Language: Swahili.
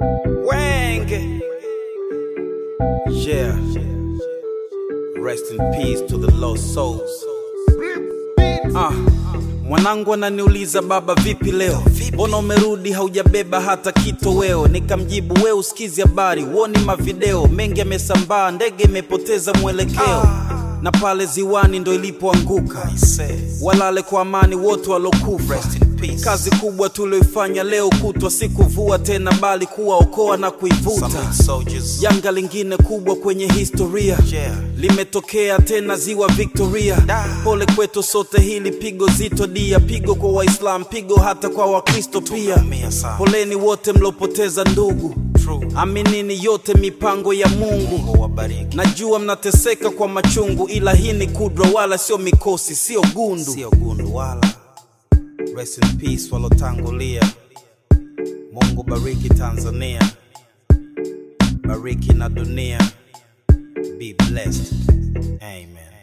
Wang. Yeah. Rest in peace to the lost souls. Ah, mwanangu ananiuliza baba, vipi leo? Mbona umerudi haujabeba hata kitoweo? Nikamjibu we usikizi habari, uoni mavideo mengi yamesambaa, ndege imepoteza mwelekeo na pale ziwani ndo ilipoanguka. Walale kwa amani wote walokufa. Kazi kubwa tulioifanya leo kutwa si kuvua tena, bali kuwaokoa na kuivuta. Janga lingine kubwa kwenye historia limetokea tena ziwa Victoria. Pole kwetu sote, hili pigo zito dia, pigo kwa Waislam, pigo hata kwa Wakristo pia. Poleni wote mlopoteza ndugu, aminini yote mipango ya Mungu. Najua mnateseka kwa machungu, ila hii ni kudra, wala sio mikosi, sio gundu, sio gundu wala. Rest in peace walotangulia. Mungu bariki Tanzania, bariki na dunia. Be blessed. Amen.